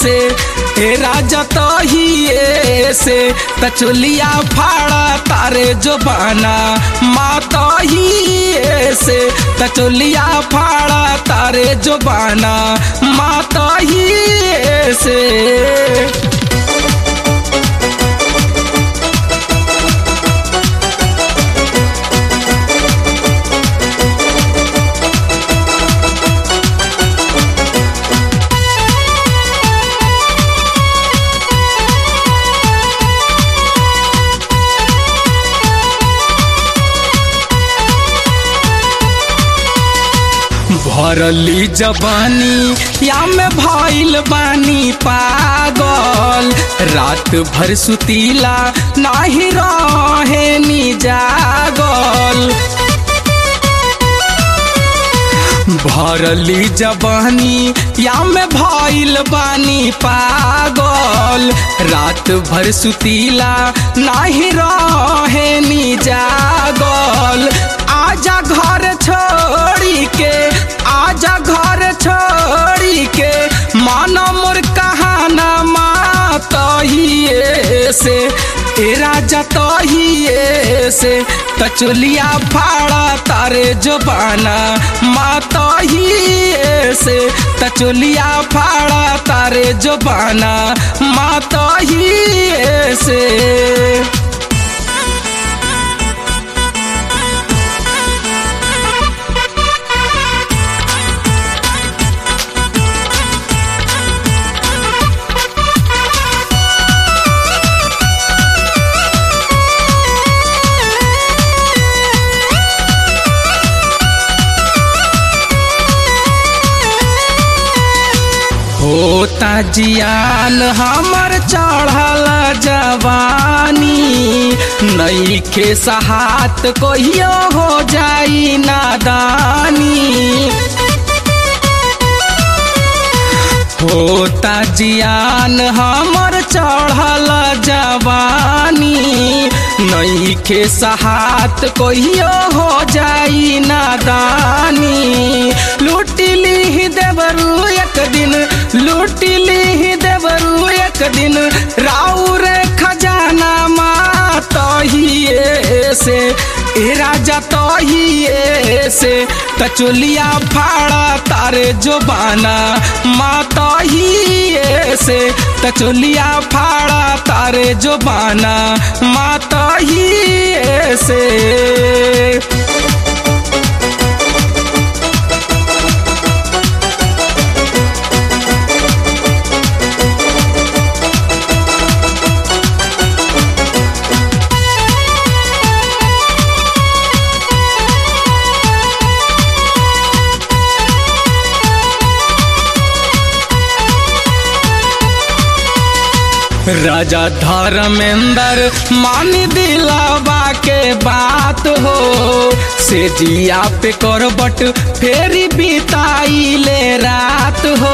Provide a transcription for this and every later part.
से हे राजा तहिए से तचुलिया फाड़ा तारे जो बाना माँ तहिए से तचुलिया फाड़ा तारे जो बाना माँ तहिए से भरली जवानी या में भइल बानी पागल रात भर सुतीला नाही रहे नी जागल भरली जवानी या में भइल बानी पागल रात भर सुतीला नाही रहे नी जागल आजा घर छोड़ी के आजा घर छोड़ी के मानो मोर कहाना माँ तहिए से ए राजा तहिए से तचुलिया फाड़ा तारे जबाना माँ तहिए से तचुलिया फाड़ा तारे जबाना माँ तहिए से होता जियान हमर चढ़ल जवानी नई के सहात कहियो हो जाई नादानी होता जियान हमर चढ़ल जवानी नई के सहात कहियो हो जाई नादानी लूटिली देवरू एक दिन लूटिली देवरू एक दिन राउर खजाना माँ तहिए से ए राजा तहिए से तचुलिया फाड़ा तारे जो बाना माँ तहिए से तचुलिया फाड़ा तारे जो बाना माँ तहिए से राजा धर्मेंद्र मान दिलावा के बात हो से जिया पे करबट फेरी बिताई ले रात हो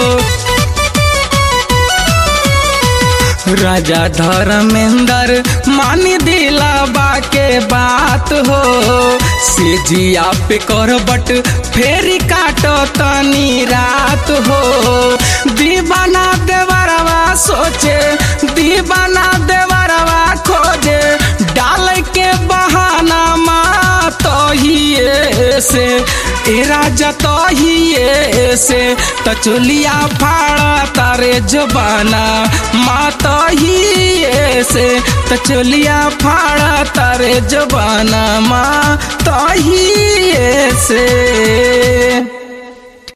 राजा धर्मेंद्र मान दिलावा के बात हो से जिया पे करबट फेरी काटो तनी रात हो दीवाना देवरवा सोचे दीवाना देवरवा खोजे डाल के बहाना माँ तहिए से ए राजा तहिए से तचुलिया फाड़ा तारे जबाना माँ तहिए से तचुलिया फाड़ा तारे जबाना माँ तहिए से